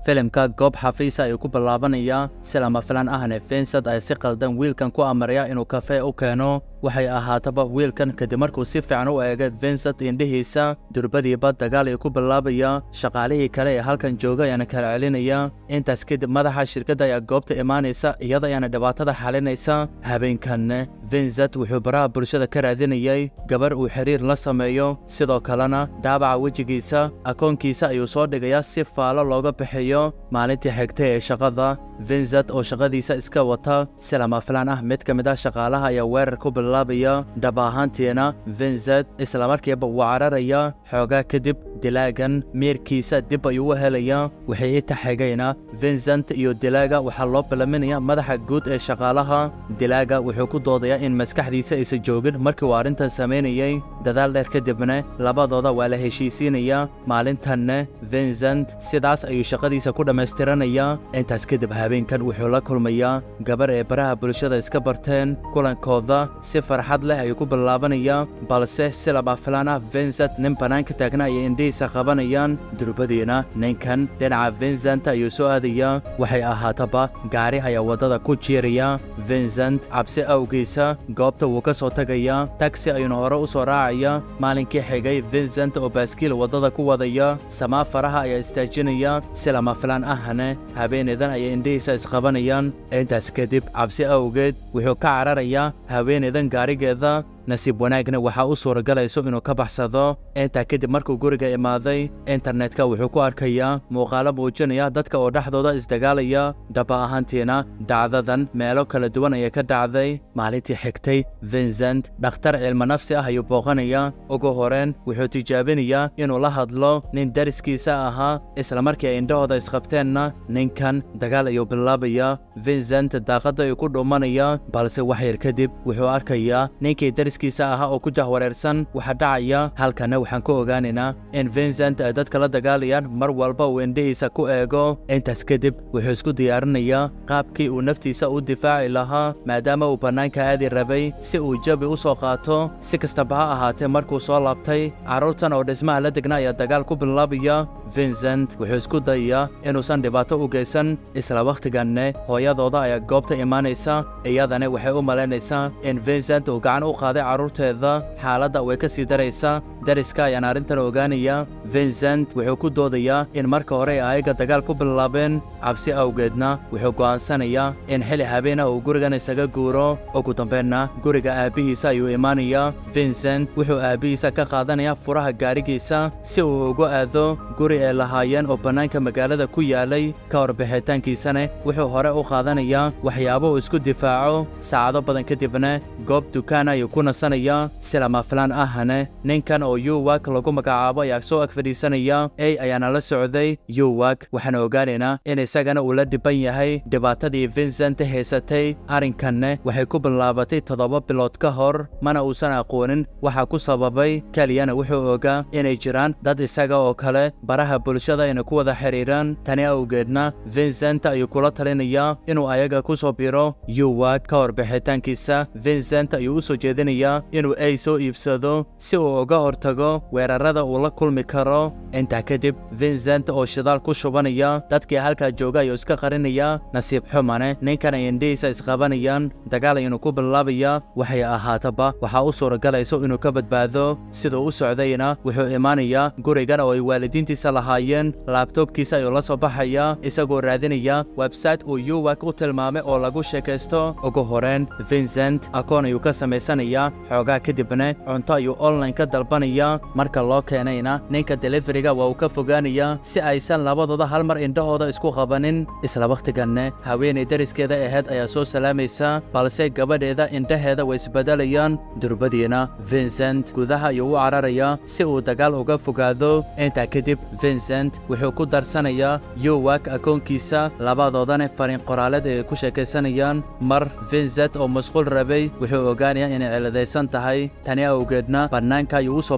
filimka goob xafiisa ayuu ku bilaabanayaa si lama filan ahne vincent ay si qaldan wiilkan ku amaraya inuu kafee u keeno waxay ahaataba wiilkan kadib markuu si fiican u eegay vincent indhihiisa durbadiiba dagaal ayuu ku bilaabaya shaqaalihii kale ee halkan jooga ayaana kala celinaya intaas kadib madaxa shirkadda ayaa goobta imaanaysa iyada ayaana dhibaatada xalinaysa habeenkanne vincent wuxuu baraha bulshada ka raadinayay gabar uu xiriir la sameeyo sidoo kalena dhaabaca wejigiisa akoonkiisa ayuu soo dhigayaa si faalo looga bixiyo maalintii xigtay ee shaqada vincent oo shaqadiisa iska wata si lama filaan ah mid ka mid ah shaqaalaha ayaa weerar ku bilaabaya dhab ahaantiina vincent islamarkiiba wuu cararaya xoogaa kadib dilaagan miirkiisa dib ayuu u helayaa waxay i taxigayna vincent iyo dilaaga waxaa loo bilaminaya madaxa guud ee shaqaalaha dilaaga wuxuu ku doodayaa in maskaxdiisa aysan joogin markii uu arrintan samaynayey dadaal dheer kadibna labadooda waa la heshiisiinayaa maalintanne vincent sidaas ayuu shaqadiisa ku dhammaystiranayaa intaas kadib habeenkan wuxuu la kulmayaa gabar ee baraha bulshada iska barteen kulankooda si farxad leh ayuu ku bilaabanayaa balse si lama filaan ah vincent nin bannaanka taagna ayay indhihiisa qabanayaan durbadiina ninkan dhinaca vincent ayuu soo aadayaa waxay ahaataba gaari ayaa waddada ku jiiraya vincent cabsi awgiisa goobta wuu ka soo tegayaa tagsi ayuuna hore u soo raacaya maalinkii xigay vincent oo baaskiil waddada ku wadaya samaa faraha ayaa istaajinaya si lama filaan ahne habeenaydan ayay indhihiisa isqabanayaan intaas kadib cabsi awgeed wuxuu ka cararayaa haweenaydan gaarigeeda nasiib wanaagna waxaa u suuragalayso inuu ka baxsado intaa kadib markuu guriga imaaday internetka wuxuu ku arkayaa muuqaalo muujinaya dadka oo dhexdooda isdagaalaya dhaba ahaantiina dhacdadan meelo kala duwan ayay ka dhacday maalintii xigtay vincent dhakhtar cilmo nafsi ah ayuu booqanayaa ugu horeen wuxuu tijaabinayaa inuu la hadlo nin dariskiisa ahaa islamarkii ay indhahooda isqabteenna ninkan dagaal ayuu bilaabayaa vincent daaqadda ayuu ku dhuumanaya balse wax yar kadib wuxuu arkayaa ninkii daris kiisa ahaa oo ku jahwareersan waxaa dhacaya halkana waxaan ku ogaanaynaa in vincent ay dadka la dagaalayaan mar walba uu indhihiisa ku eego intaas kadib wuxuu isku diyaarinayaa qaabkii uu naftiisa u difaaci lahaa maadaama uu bannaanka aadi rabay si uu jabi u soo qaato si kastaba ha ahaatee markuu soo laabtay carruurtan oo dhismaha la degna ayaa dagaal ku bilaabaya vincent wuxuu isku dayayaa inuusan dhibaato u geysan isla wakhtiganne hooyadooda ayaa goobta imaanaysa iyadana waxay u malaynaysaa in vincent uu gacan u qaaday carruurteeda xaaladda way ka sii daraysaa dariska ayaan arrintan ogaanaya vincent wuxuu ku doodayaa in marka hore ay ayaga dagaal ku bilaabeen cabsi awgeedna wuxuu go'aansanayaa in xili habeena uu gurigan isaga guuro ugu dambeynna guriga aabbihiisa ayuu imaanayaa vincent wuxuu aabbihiisa ka qaadanayaa furaha gaarigiisa si uu ugu aado guri ay lahaayeen oo bannaanka magaalada ku yaalay ka hor bixitaankiisana wuxuu hore u qaadanayaa waxyaabo uu isku difaaco saacado badan kadibna goob dukaan ayuu ku nasanayaa si lama filaan ahne ninkan oo yuwak lagu magacaabo ayaa soo ag fadhiisanaya ey ayaana la socday yuwak waxaana ogaanaynaa in isagana uu la dhiban yahay dhibaatadii vincent haysatay arrinkanne waxay ku bilaabatay toddoba bilood ka hor mana uusan aqoonin waxa ku sababay keliyana wuxuu ogaa inay jiraan dad isaga oo kale baraha bulshada inay ku wada xidhiiraan tani awgeedna vincent ayuu kula talinayaa inuu ayaga ku soo biro yuwak ka hor bixitaankiisa vincent ayuu u soo jeedinayaa inuu ey soo iibsado si uu uga hortago weerarada uu la kulmi karo intaa kadib vincent oo shidaal ku shubanaya dadkii halkaa jooga ayuu iska qarinayaa nasiib xumane ninkan ay indhihiisa isqabanayaan dagaal ayuunu ku bilaabaya waxay ahaataba waxaa u suuragalayso inuu ka badbaado siduu u socdayna wuxuu imaanayaa gurigan oo ay waalidiintiisa lahaayeen laabtoobkiisa ayuu la soo baxayaa isagoo raadinaya website uu yuwak u tilmaamay oo lagu sheekaysto ugu horeen vincent akoon ayuu ka samaysanayaa xoogaa kadibna cunto ayuu online ka dalbanayaa marka loo keenayna ninka deliferiga waa uu ka fogaanayaa si aysan labadooda hal mar indhahooda isku qabanin isla wakhtiganne haweenay dariskeeda ahayd ayaa soo salaamaysa balse gabadheeda indhaheeda way isbedelayaan durbadiina vincent gudaha ayuu u cararayaa si uu dagaal uga fogaado intaa kadib vincent wuxuu ku darsanayaa yuwak akoonkiisa labadoodana fariin qoraaleed ay ku sheekaysanayaan mar vincent oo masquul rabay wuxuu ogaanayaa inay ciladaysan tahay tani awgeedna bannaanka ayuu u soo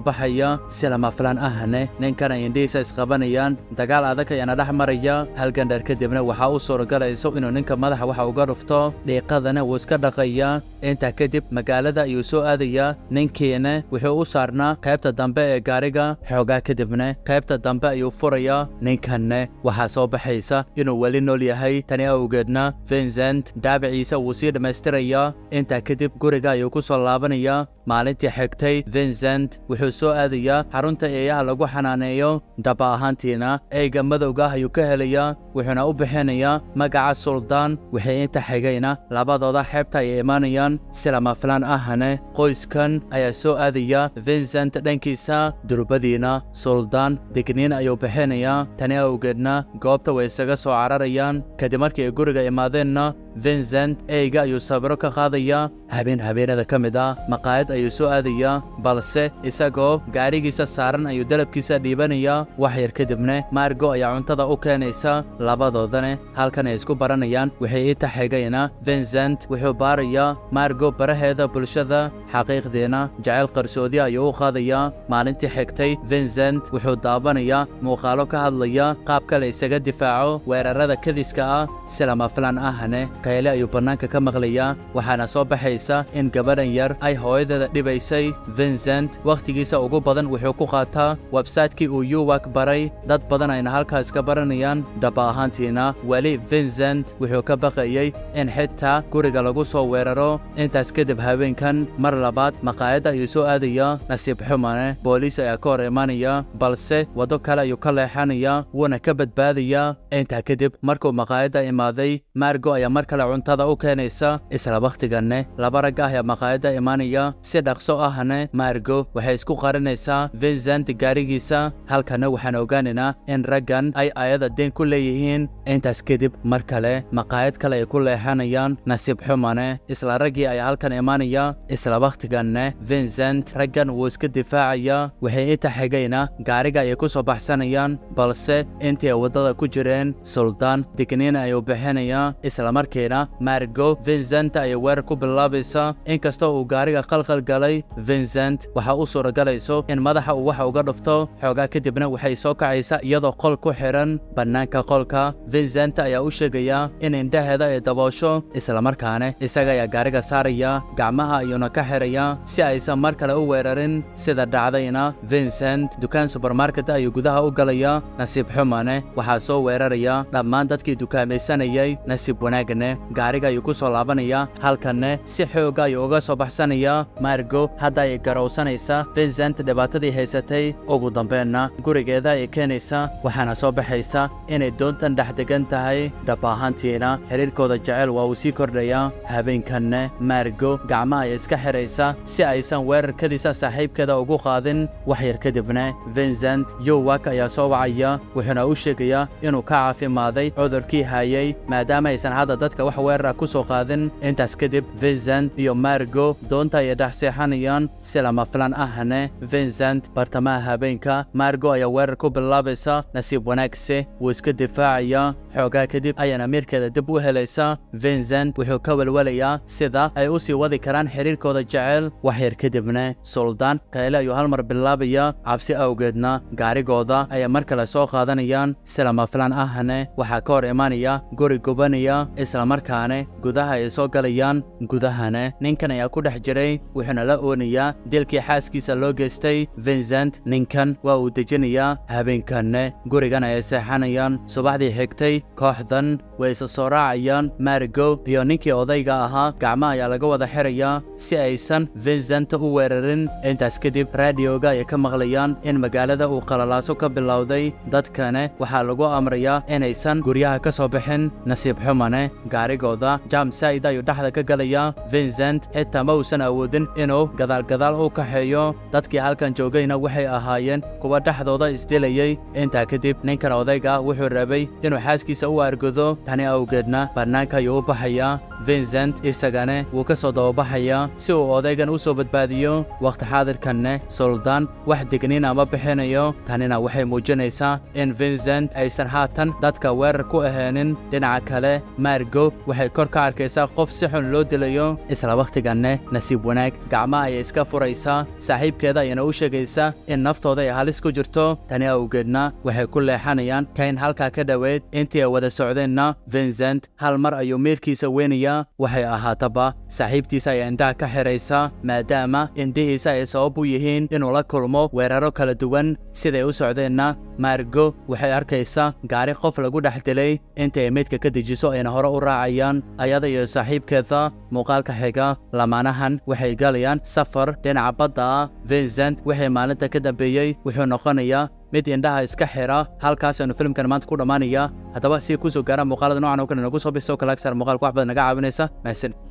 soo baxaya si lama filaan ahne ninkan ay indhihiisa isqabanayaan dagaal adag ayaana dhex maraya halgan dheer kadibna waxaa u suuragalayso inuu ninka madaxa waxa uga dhufto dhiiqadana wuu iska dhaqayaa intaa kadib magaalada ayuu soo aadayaa ninkiina wuxuu u saarnaa qaybta dambe ee gaariga xoogaa kadibna qaybta dambe ayuu furayaa ninkanne waxaa soo baxaysa inuu weli nool yahay tani awgeedna vincent dhaabiciisa wuu sii dhammaystirayaa intaa kadib guriga ayuu ku soo laabanayaa maalintii xigtay vincent wuxuu soo aadayaa xarunta eeyaha lagu xanaaneeyo dhaba ahaantiina eyga madowga ah ayuu ka helayaa wuxuuna u bixinayaa magaca suldaan waxay inta xigayna labadooda xeebta ay imaanayaan si lama filaan ahane qoyskan ayaa soo aadaya vincent dhankiisa durbadiina suldaan digniin ayuu bixinayaa tani awgeedna goobta way isaga soo cararayaan kadib markii ay guriga imaadeenna vincent eyga ayuu sawiro ka qaadayaa habeen habeenada ka mid ah maqaayad ayuu soo aadayaa balse isagoo gaarigiisa saaran ayuu dalabkiisa dhiibanayaa wax yar kadibna margo ayaa cuntada u keenaysa labadoodana halkan ay isku baranayaan waxay ii taxigayna vincent wuxuu baarayaa margo baraheeda bulshada xaqiiqdiina jacayl qarsoodi ayuu u qaadayaa maalintii xigtay vincent wuxuu daabanayaa muuqaalo ka hadlaya qaabka la isaga difaaco weerarada kadiska ah si lama filaan ahne kayle ayuu bannaanka ka maqlayaa waxaana soo baxaysa in gabadhan yar ay hooyadeeda dhibaysay vincent wakhtigiisa ugu badan wuxuu ku qaataa websaytekii uu yuwak baray dad badan ayna halkaas ka baranayaan dhaba ahaantiina weli vincent wuxuu ka baqayey in xitaa guriga lagu soo weeraro intaas kadib haweenkan mar labaad maqaayadda ayuu soo aadayaa nasiib xumane booliis ayaa ka hor imaanaya balse waddo kale ayuu ka leexanayaa wuuna ka badbaadayaa intaa kadib markuu maqaayadda imaaday margo ayaa mar kale cuntada u keenaysa isla wakhtiganne laba rag ah ayaa maqaayadda imaanaya si dhaqso ahne margo waxay isku qarinaysaa vincent gaarigiisa halkana waxaan ogaanaynaa in raggan ay ayada deen ku leeyihiin intaas kadib mar kale maqaayad kale ay ku leexanayaan nasiib xumane isla raggii ayaa halkan imaanaya isla wakhtiganne vincent raggan wuu iska difaacayaa waxay inta xigayna gaariga ayay ku soo baxsanayaan balse intii ay waddada ku jireen suldaan digniin ayuu bixinayaa isla markiina margo vincent ayay weerar ku bilaabaysaa inkastoo uu gaariga qalqal galay vincent waxaa u suuragalayso in madaxa uu waxa uga dhufto xoogaa kadibna waxay soo kacaysaa iyadoo qol ku xidhan bannaanka qolka vincent ayaa u sheegayaa in indhaheeda ay daboosho islamarkaane isaga ayaa gaariga saaraya gacmaha ayuuna ka xidhayaa si aysan mar kale u weerarin sida dhacdayna vincent dukaan subermarket ayuu gudaha u galayaa nasiib xumane waxaa soo weeraraya dhammaan dadkii dukaamaysanayay nasiib wanaagne gaariga ayuu ku soo laabanaya halkanne si xooga ayuu uga soo baxsanayaa margo hadda ay garowsanaysa vincent dhibaatadii haysatay ugu dambeenna gurigeeda ay keenaysa waxaana soo baxaysa inay doontan dhex degan tahay dhab ahaantiina xidhiirkooda jecel waa uu sii kordhayaa habeenkanne margo gacmaha ay iska xidhaysa si aysan weerarkadiisa saaxiibkeeda ugu qaadin wax yar kadibna vincent yowak ayaa soo wacaya wuxuuna u sheegayaa inuu ka caafimaaday cudurkii hayay maadaama aysan hadda dadka wax weerara ku soo qaadin intaas kadib vincent iyo margo doonta ayay dhex seexanayaan si lama filan ahne vincent bartamaha habeenka margo ayaa weerar ku bilaabaysa nasiib wanaagse wuu iska difaacayaa xoogaa kadib ayaana miirkeeda dib u helaysa vincent wuxuu ka welwelayaa sida ay u sii wadi karaan xidhiirkooda jecel wax yar kadibna suldaan kayle ayuu hal mar bilaabayaa cabsi awgeedna gaarigooda ayaa mar kale soo qaadanayaan si lama filan ahne waxaa ka hor imaanaya guri gubanaya islamarkaane gudaha ay soo galayaan gudahane ninkan ayaa ku dhex jiray wuxuuna la oonayaa dilkii xaaskiisa loo geystay vincent ninkan waa uu dejinayaa habeenkanne gurigan ayay seexanayaan subaxdii xigtay kooxdan way isa soo raacayaan margo iyo ninkii odayga ahaa gacmaha ayaa laga wada xirayaa si aysan vincent u weerarin intaas kadib raadioga ayay ka maqlayaan in magaalada uu qalalaaso ka bilowday dadkane waxaa lagu amrayaa inaysan guryaha ka soo bixin nasiib xumane gaarigooda jam said ayuu dhexda ka galayaa vincent xitaa ma uusan awoodin inuu gadaalgadaal u kaxeeyo dadkii halkan joogayna waxay ahaayeen kuwa dhexdooda isdilayey intaa kadib ninkan odayga wuxuu rabay inuu xaaskiisa u argodo tani awgeedna bannaanka ayuu u baxayaa vincent isagane wuu ka soo dababaxayaa si uu odaygan u soo badbaadiyo wakhti xaadirkanne suldaan wax digniin ama bixinayo tanina waxay muujinaysaa in vincent aysan haatan dadka weerar ku aheenin dhinaca kale margo waxay kor ka arkaysaa qof si xun loo dilayo isla wakhtiganne nasiib wanaag gacmaha ayay iska furaysaa saaxiibkeeda ayana u sheegaysaa in naftooda ay halis ku jirto tani awgeedna waxay ku leexanayaan kayn halkaa ka dhoweyd intii ay wada socdeenna vincent hal mar ayuu meelkiisa weynayaa waxay ahaataba saaxiibtiisa ayaa indhaha ka xidhaysa maadaama indhihiisa ay sabab u yihiin inuu la kulmo weeraro kala duwan siday u socdeenna margo waxay arkaysaa gaari qof lagu dhex dilay inta ay meydka ka dejiso ayna hore u raacayaan ayada iyo saaxiibkeeda muuqaalka xiga lamaanahan waxay galayaan safar dhinaca badda ah vincent waxay maalinta ka dambeeyey wuxuu noqonayaa mid indhaha iska xira halkaas aynu filimkan maanta ku dhammaanaya haddaba si kusoo gaara muuqaalada noocan oo kale nagu soo biso kalaagsaar muuqaalka wax badan naga caawinaysa mahadsan